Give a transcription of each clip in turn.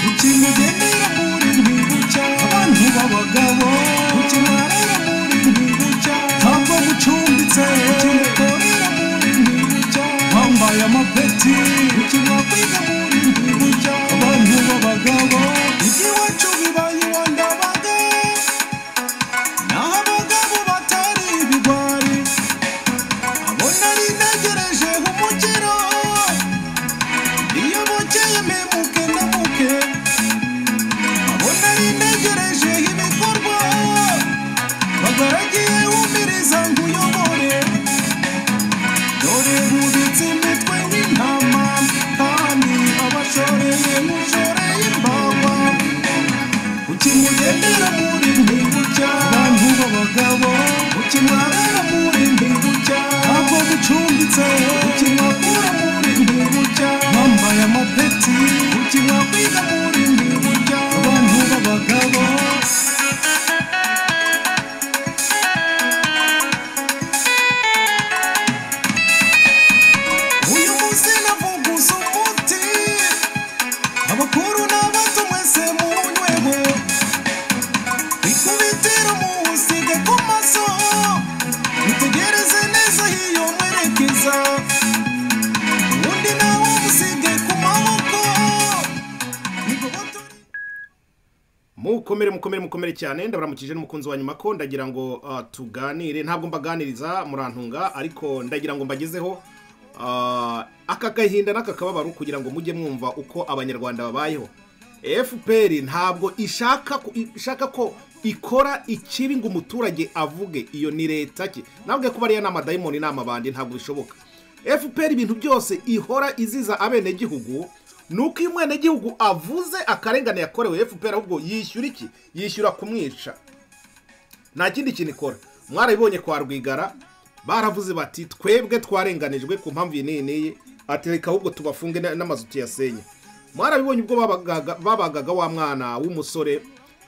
ukimugendera muri gihugu cy'abantu b'abagabo ukimarira muri gihugu cyabo ntabwo gucumbitse ukimukorera muri gihugu cyabo wambaye amapeti ukimwakwiga muri gihugu cyabo abantu b'abagabo iby'iwacu bibaye iwandabaga naho abagabo batari ibigwari abo nari ntegereje nk'umukiro iyo bukeye mpemuke ntemuke abo nari ntegereje ibikorwa bagaragiye wumviriza ngo uyobore dore bubitse imitwe w'intama kandi abashoreye mushoreye imbawa ukimugendera muri mbingu cy'abantu b'abagabo ukimwarara muri mbingu cy'abo gucumbitse ukimwakura muri mbingu cy'abo bambaye amapeti ukimwakwiga muri mbingu cy'abo abantu b'abagabo uyu munsi navuguza umuti abakuru n'abato mwese munyweho ikubitiro muwusige ku maso mutegereze neza hiyo mwerekeza undi nawe musige ku maboko Nigoboto- mukomere mukomere mukomere cyane ndabaramukije n'umukunzi wa nyuma ko ndagira ngo ah, tuganire ntabwo mbaganiriza murantunga ariko ndagira ngo mbagezeho ah, aka gahinda n'aka kababaro kugira ngo mujye mwumva uko abanyarwanda babayeho fpr ntabwo ishaka ku- ishaka ko ikora ikibi ngo umuturage avuge iyo ni leta ke nabwe kuba ariya ni amadayimoni ni amabandi ntabwo bishoboka fpr ibintu byose ihora iziza abenegihugu ni uko iyo umwenegihugu avuze akarengane yakorewe fpr ahubwo yishyura iki yishyura kumwica nta kindi kintu ikora mwarabibonye kwa rwigara baravuze bati twebwe twarenganijwe ku mpamvu iyi n'iyi n'iyi ati reka ahubwo tubafunge na- n'amazu tuyasenye mwarabibonye ubwo babagaga babagaga wa mwana w'umusore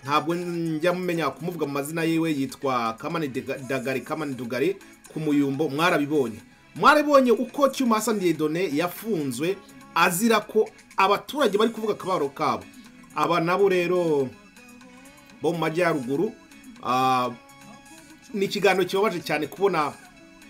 ntabwo njya mumenya kumuvuga mu mazina yiwe yitwa kamani Dega- dagari kamani dugari ku muyumbo mwarabibonye mwarabibonye uko cyumasa ndiyedone yafunzwe azira ko abaturage bari kuvuga akabaro kabo aba nabo rero bo mu majyaruguru ah, ni ikiganiro kibabaje cyane kubona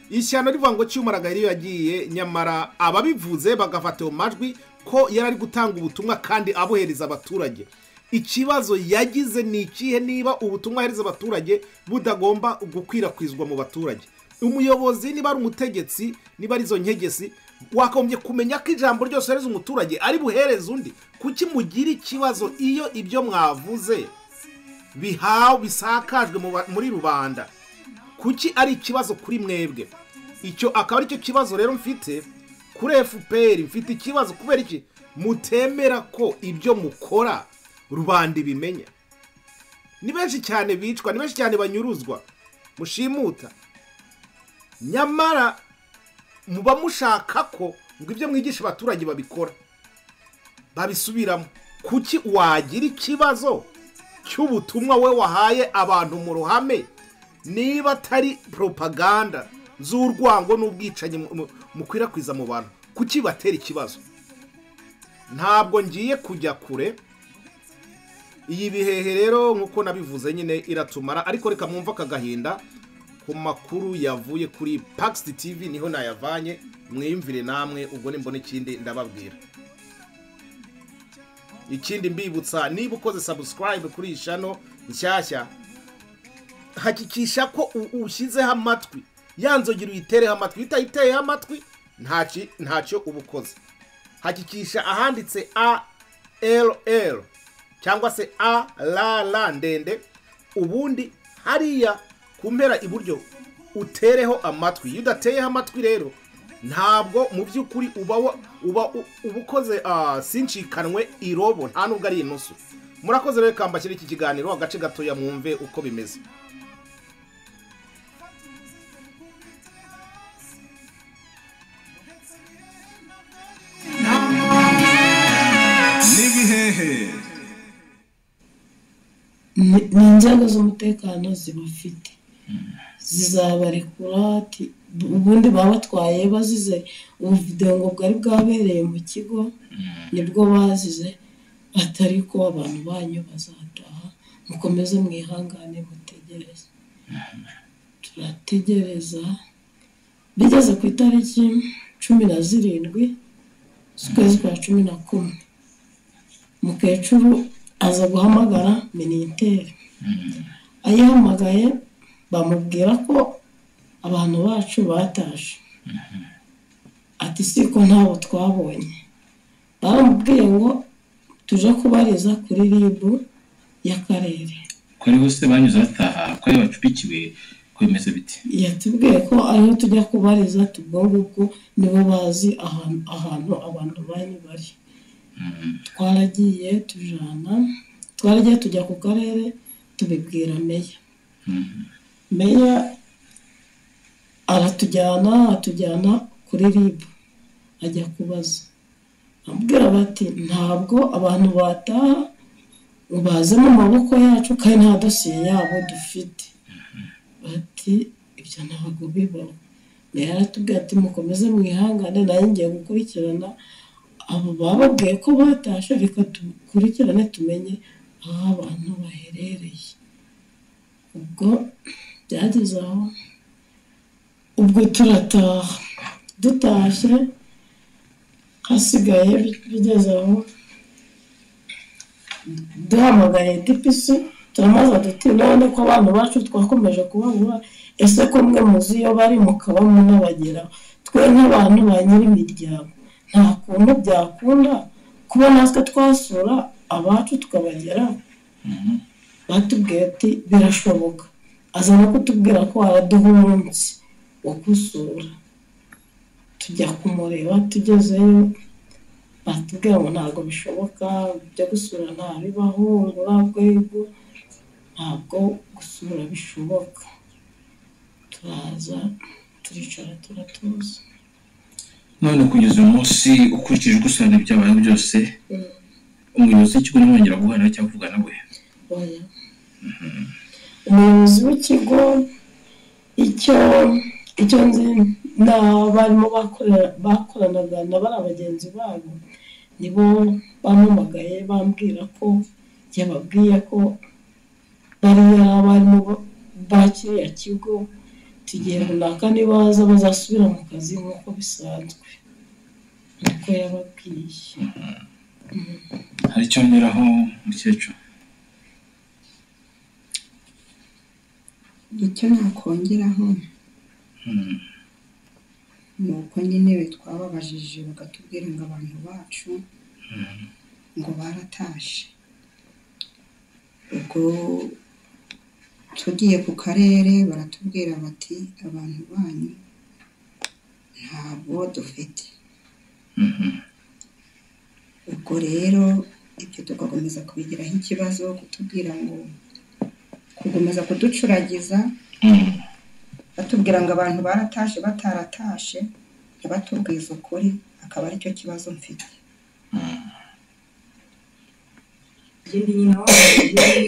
ishyano rivuga ngo cyumaraga iyo yagiye nyamara ababivuze bagafata ayo majwi ko yari ari gutanga ubutumwa kandi abuhereza abaturage ikibazo yagize ni ikihe niba ubutumwa ahereza abaturage budagomba gukwirakwizwa mu baturage umuyobozi niba ari umutegetsi niba ari izo nkegesi wakagombye kumenya ko ijambo ryose uhereza umuturage ari buhereze undi kuki mugira ikibazo iyo ibyo mwavuze bihawe bisakajwe mu ba- muri rubanda kuki ari ikibazo kuri mwebwe icyo akaba aricyo kibazo rero mfite kuri fpr mfite ikibazo kubera iki mutemera ko ibyo mukora rubanda ibimenya ni benshi cyane bicwa ni benshi cyane banyuruzwa mushimuta nyamara muba mushaka ko ngo ibyo mwigisha abaturage babikora babisubiramo kuki wagira ikibazo cy'ubutumwa we wahaye abantu mu ruhame niba atari propaganda z'urwango n'ubwicanyi mu- mu- mukwirakwiza mu bantu kuki batera ikibazo ntabwo ngiye kujya kure iyi bihehe rero nk'uko nabivuze nyine iratumara ariko reka mwumve aka gahinda ku makuru yavuye kuri Paxi TV niho nayavanye mwiyumvire namwe ubwo nimbona ikindi ndababwira ikindi mbibutsa niba ukoze subscribe kuri iyi shano nshyashya hakikisha ko u- ushyizeho amatwi ya nzogera uyitereho amatwi iyo utayiteyeho amatwi ntaci- ntacyo uba ukoze hakikisha ahanditse arl cyangwa se arr ndende ubundi hariya ku mpera iburyo utereho amatwi iyo udateyeho amatwi rero ntabwo mu by'ukuri uba wa- uba u- uba ukoze ah, sinshikanwe irobo nta nubwo ari inusu murakoze rero kambashyira iki kiganiro agace gatoya mwumve uko bimeze ni ni inzego z'umutekano zibafite zizabarekura ati ubundi baba batwaye bazize ubuvidewo ngo bwari bwabereye mu kigo nibwo bazize atari ko abantu banyu bazataha mukomeze mwihangane mutegereze turategereza bigeze ku itariki cumi na zirindwi z'ukwezi kwa cumi na kumwe mukecuru aza guhamagara miniteri ayihamagaye bamubwira ko abantu bacu bataje ati siko ntabo twabonye baramubwiye ngo tuje kubariza kuri ribu y'akarere ko ariho se banyuze bataha ko ariho bacupikiwe ko bimeze biti yatubwiye ko ariho tujya kubariza ubwo ngubwo nibo bazi ahantu ahantu abantu banyu bari twaragiye tujana twaragiye tujya ku karere tubibwira meya meya aratujyana atujyana kuri ribu ajya kubaza abwira bati ntabwo abantu bataha ngo baze mu maboko yacu kandi nta dosiye yabo dufite bati ibyo ntabwo bibaho meya aratubwira ati mukomeze mwihangane nayo ngiye gukurikirana abo bababwiye ko batashe reka dukurikirane tumenye aho abantu baherereye ubwo byageze aho ubwo turataha dutashye hasigaye bigeze aho duhamagaye tipisi turamaze duti none ko abantu bacu twakomeje kubabura ese ko mwe muzi iyo bari mukaba munabagera twe nk'abantu ba nyir'imiryango nta kuntu byakunda kuba natwe twasura abacu tukabagera batubwiye ati birashoboka aza no kutubwira ko araduha umunsi wo gusura tujya kumureba tugezeyo batubwira ngo ntabwo bishoboka ibyo gusura ntabibaho ngo urwego ntabwo gusura bishoboka turaza turicara turatuza none kugeza uyu munsi ukurikije uko usanga ibyabayeho byose umuyobozi w'ikigo ntimwongera guhana cyangwa kuvuga nawe oya umuyobozi w'ikigo icyo icyo nzi n'abarimu bakorera- bakoranaga na bariya bagenzi babo nibo bampamagaye bambwira ko yababwiye ko bariya abarimu ba- ba kiriya kigo tugiye runaka nibaza bazasubira mu kazi nk'uko bisanzwe niko yababwiye hari icyo ngeraho mukecuru icyo nakongeraho ni uko nyine twababajije bakatubwira ngo abantu bacu ngo baratashe ubwo tugiye ku karere baratubwira bati abantu banyu ntabwo dufite ubwo rero ibyo tugakomeza kubigiraho ikibazo kutubwira ngo kukomeza kuducuragiza batubwira ngo abantu baratashe bataratashe ntibatubwize ukuri akaba aricyo kibazo mfite genda nyina w'abagore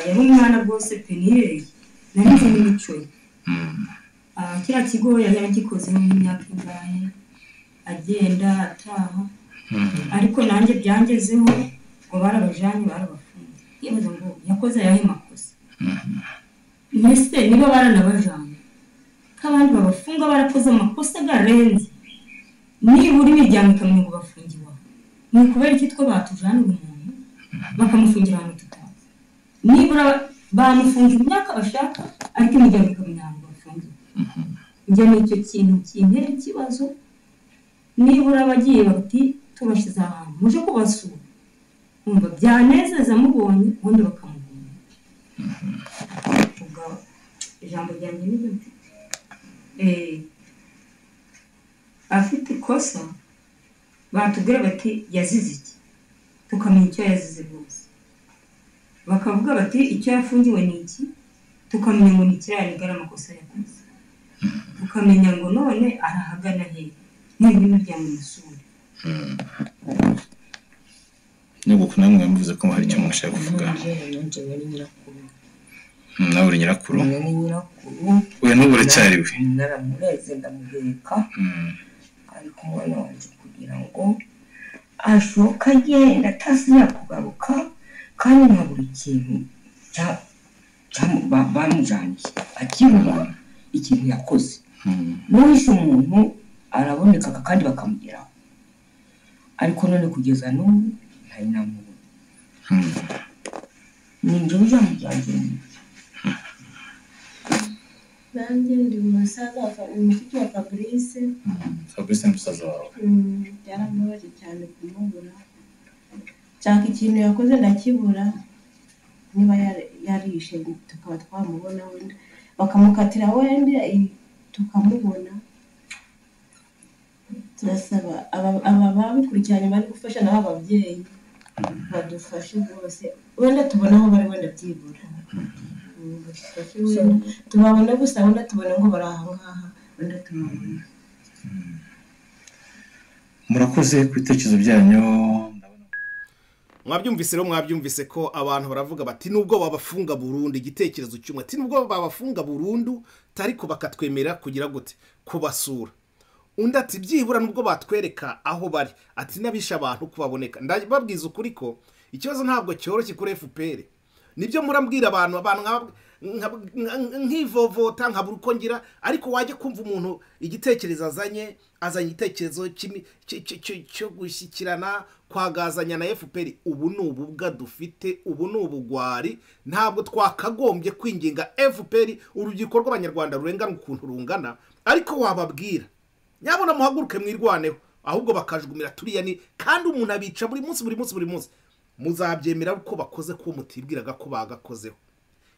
yaha umwana rwose penire nanyuze n'imico ye Ah, kiriya kigo yari yagikozeho nk'imyaka ingahe agenda ataha ariko nanjye byangezeho ngo barabajyanye barabafunze yewe ngo yakoze ayahe makosa mbese niba baranabajyanye ko abandi babafunga barakoze amakosa agarenze nibura imiryango ikamenya ngo bafungiwe aho ni ukubera iki twe batujanira umuntu bakamufungira ahantu tutazi nibura bamufungira imyaka bashaka ariko imiryango ikamenya ahantu bafungiwe njye ni icyo kintu kintera ikibazo nibura bagiye bati tubashyize ahantu muje kubasura numva byanezeza mubonye ubundi bakamubona ubwo ijambo ryanjye ni ryo Eh, afite ikosa batubwira bati yazize iki tukamenya icyo yazize rwose bakavuga bati icyo yafungiwe ni iki tukamenya ngo ni kiriya nigara amakosa yakoze tukamenya ngo none arahagana he niba imiryango imusura nyogoko namwe yamuvuze ko hari icyo mwashaka kuvuga yongewe ni nyirakuru Mm, nawe uri nyirakuru uyu ni nyirakuru uyu n'ubu uracyari we naramureze ndamuheka Mm, ari kumwe nanjye kugira ngo ashoka agenda atasi yakugaruka kandi nka buri kintu cya- cyamu- ba- bamujaniye akirura ikintu yakoze mm, n'uwishe umuntu arabonekaga kandi bakamugeraho ariko none kugeza n'ubu ntari namubona mm. ni njyewe ujamujyanye nanjye ndi umusaza wa Fa- mushiki wa fabrice fabrice ni musaza wawe Mm, byaramubabaje cyane kumubura nshaka ikintu yakoze ndakibura niba yari- yarishe tukaba twamubona wenda bakamukatira wenda i- tukamubona turasaba aba- aba babikurikiranye bari gufasha nabo ababyeyi badufashe rwose wenda tubona aho bari wenda byibura Mm, badufashe wenda tubabona gusa wenda tubona ngo bari aha ngaha wenda tubabona murakoze ku bitekerezo byanyu ndabona mwabyumvise rero mwabyumvise ko abantu baravuga bati nubwo babafunga burundu igitekerezo cy'umwe ati nubwo babafunga burundu ariko bakatwemera kugira gute kubasura undi ati byibura nubwo batwereka aho bari ati n'abishe abantu kubaboneka ndababwiza ukuri ko ikibazo ntabwo cyoroshye kuri fpr nibyo murambwira abantu abantu nka- nka- nka- nkivovota nkabura uko ngira ariko wajya kumva umuntu igitekerezo azanye azanye igitekerezo cy'imi- cy- cy- cy- cyo gushyikirana kwagazanya na fpr ubu ni ububwa dufite ubu ni ubugwari ntabwo twakagombye kwinginga fpr urubyiruko rw'abanyarwanda rurengana ukuntu rungana ariko wababwira nyabona muhaguruke mwirwaneho ahubwo bakajugumira turiya ni kandi umuntu abica buri munsi buri munsi buri munsi muzabyemera ko bakoze ko mutibwiraga ko bagakozeho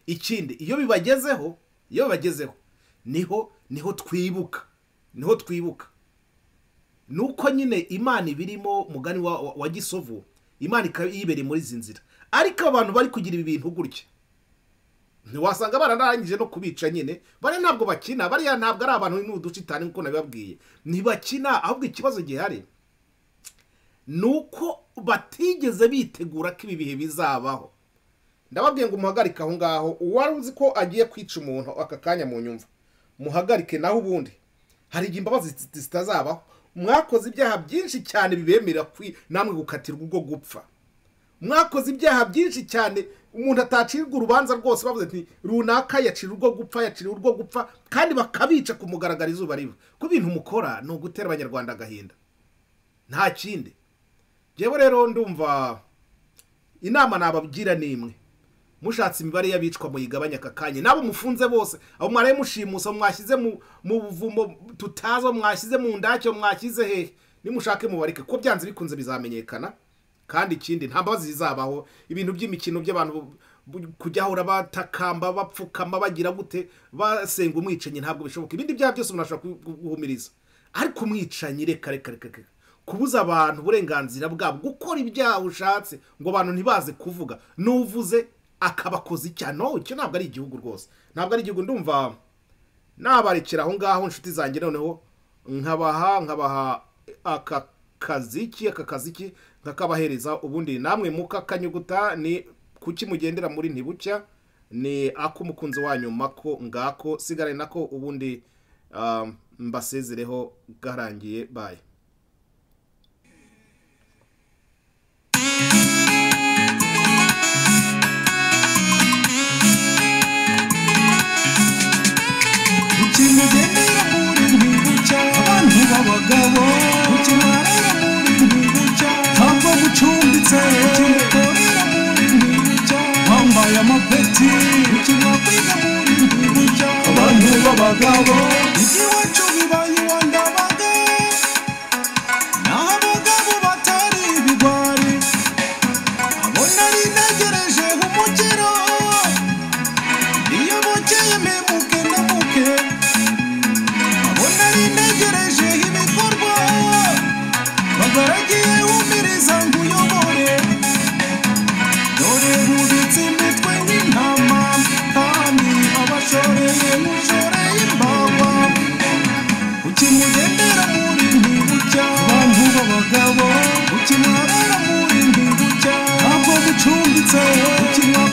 ikindi iyo bibagezeho iyo bibagezeho niho niho twibuka niho twibuka nuko nyine imana ibirimo mugani wa, wa, wa gisovu imana ikaba yibereye muri izi nzira ariko abantu bari kugira ibi bintu gutya ntiwasanga bararangije no kubica nyine bariya ntabwo bakina bariya ntabwo ari abantu ni udushitani nk'uko nabibabwiye ntibakina ahubwo ikibazo gihari ni uko batigeze bitegura ko ibi bihe bizabaho ndababwiye ngo muhagarike aho ngaho uwari uzi ko agiye kwica umuntu aka kanya mu nyumva muhagarike naho ubundi hari igihe imbabazi zit- zitazabaho mwakoze ibyaha byinshi cyane bibemerera kwi namwe gukatirwa ubwo gupfa mwakoze ibyaha byinshi cyane umuntu atacirwa urubanza rwose bavuze ati runaka yacira urwo gupfa yacira urwo gupfa kandi bakabica ku mugaragaro izuba riva ku bintu mukora ni ugutera abanyarwanda agahinda nta kindi njyewe rero ndumva inama nabagira ni imwe mushatse imibare y'abicwa muyigabanya aka kanya n'abo mufunze bose abo mwaraye mushimusa mwashyize mu mu buvumo tutazo mwashyize mu ndacyo mwashyize hehe nimushake mubareke ko byanze bikunze bizamenyekana kandi ikindi nta mbabazi zizabaho ibintu by'imikino by'abantu bu- bu- kujya ahora batakamba bapfukama bagira gute basenga umwicanyi ntabwo bishoboka ibindi byaha byose umuntu ashobora ku- ku- guhumiriza ariko umwicanyi reka reka reka reka kubuza abantu uburenganzira bwabo gukora ibyaha ushatse ngo abantu ntibaze kuvuga n'uvuze akabakoza icyaha no icyo ntabwo ari igihugu rwose ntabwo ari igihugu ndumva nabarekera aho ngaho inshuti zanjye noneho nkabaha nkabaha aka kazi ki aka kazi ki nkakabahereza ubundi namwe mukakanyuguta ni kuki mugendera muri ntibucya ni ak'umukunzi wanyu mako ngako sigarane nako ubundi um, mbasezereho garangiye baye Ukintu ugendera muri ntibucya abantu b'abagabo ukimarira muri ntibucya ntabwo gucumbitse ukimukorera muri ntibucya wambaye amapeti ukimakwiga muri ntibucya abantu b'abagabo iby'iwacu bibaye iwandabaga naho abagabo batari ibigwari abo nari ntegereje umukiro iyo bukeye mpemuke ndamuke abo nari ntegereje ibikorwa bagaragiye wumiriza ngo uyobore dore bubitse imitwe w'intama kandi abashoreye mushoreye imbawa ukimugendera muri ntibucya abantu b'abagabo ukimuharara muri ntibucya kimwe